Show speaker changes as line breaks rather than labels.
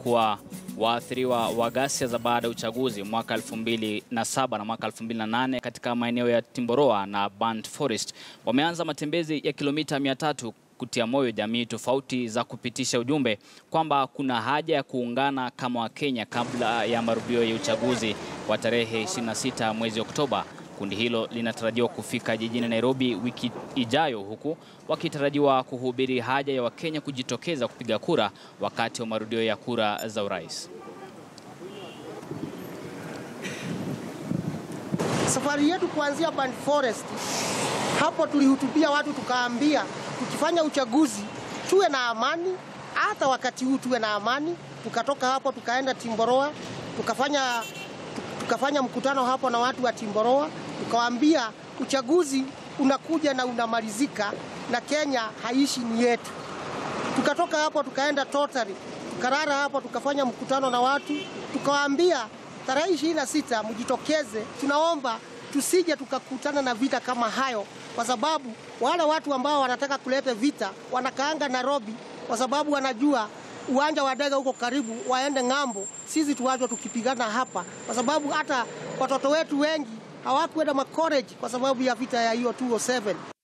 kuwa waathiriwa wa ghasia za baada ya uchaguzi mwaka 2007 na mwaka 2008 katika maeneo ya Timboroa na Burnt Forest wameanza matembezi ya kilomita 300 kutia moyo jamii tofauti za kupitisha ujumbe kwamba kuna haja ya kuungana kama Wakenya kabla ya marudio ya uchaguzi wa tarehe 26 mwezi Oktoba. Kundi hilo linatarajiwa kufika jijini Nairobi wiki ijayo huku wakitarajiwa kuhubiri haja ya Wakenya kujitokeza kupiga kura wakati wa marudio ya kura za urais.
Safari yetu kuanzia Burnt Forest, hapo tulihutubia watu tukaambia, tukifanya uchaguzi tuwe na amani, hata wakati huu tuwe na amani. Tukatoka hapo tukaenda Timboroa, tukafanya tukafanya mkutano hapo na watu wa Timboroa, tukawaambia uchaguzi unakuja na unamalizika na Kenya haishi ni yetu. Tukatoka hapo tukaenda Totari, tukarara hapo, tukafanya mkutano na watu, tukawaambia tarehe ishirini na sita mjitokeze. Tunaomba tusije tukakutana na vita kama hayo, kwa sababu wale watu ambao wanataka kuleta vita wanakaanga Nairobi, kwa sababu wanajua uwanja wa ndege huko karibu, waende ng'ambo. Sisi tuwachwe tukipigana hapa, kwa sababu hata watoto wetu wengi hawakuenda makoleji kwa sababu ya vita ya hiyo 207.